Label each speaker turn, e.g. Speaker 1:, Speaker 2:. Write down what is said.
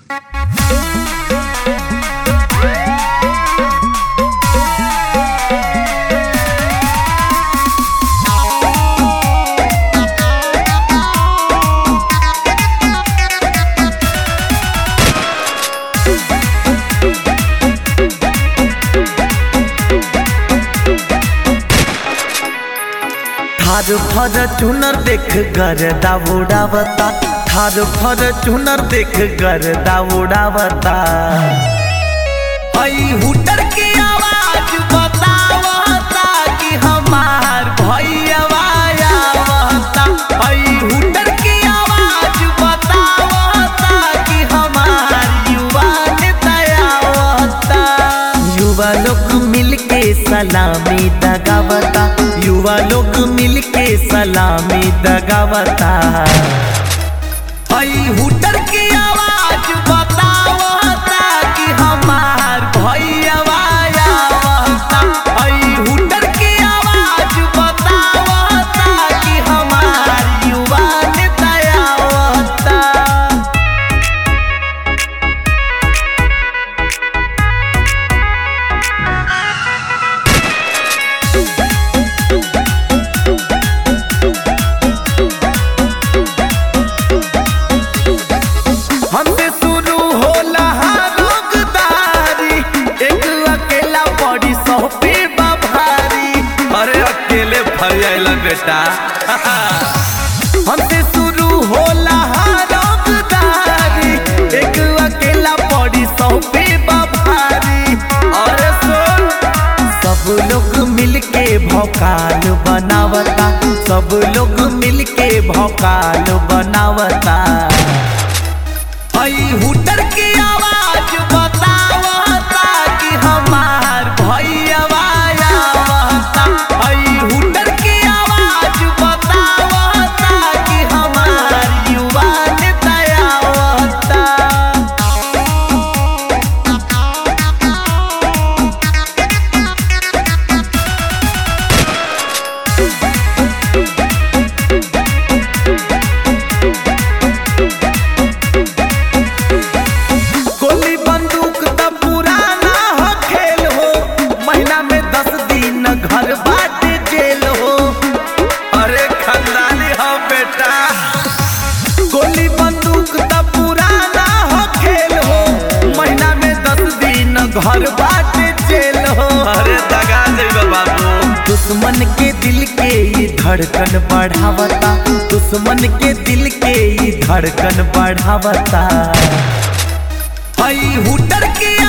Speaker 1: थार फर चुनर देख गर दाउडावता थार फर चुनर देख गर दाउडावता हई हुटर की आवाज बतावता कि हमार भैया आवता हई हुटर की आवाज बतावता कि हमार युवा नेता आवता युवा लोग मिलके सलामी दगावता युवा लोग मिलके सलामी दगावता हई हुटर की आवाज बतावता कि हमार भैया आवता हई हुटर की आवाज बतावता कि हमार युवा नेता आवता हमसे शुरू होला रोगदारी एक अकेला बड़ी सौ पे भारी अरे अकेले फर जाइला बेटा हमसे शुरू होला रोगदारी एक अकेला बड़ी सौ पे भारी अरे सुन सब लोग मिलके भौकाल बनावता सब लोग मिलके भौकाल बनावता हई हुटर की आवाज बतावता कि हमार भैया आवता हई हुटर की आवाज बतावता कि हमार युवा नेता आवता गोली बंदूक त पुराना हो खेल हो महीना में दस दिन घर बाटे जेल हो अरे खानदानी हो बेटा गोली बंदूक त पुराना हो खेल हो महीना में दस दिन घर बाटे जेल हो अरे दगा देबे बाबू दुश्मन के दिल के ई धड़कन बढ़ावता दुश्मन के दिल के ई धड़कन बढ़ावता हई हुटर की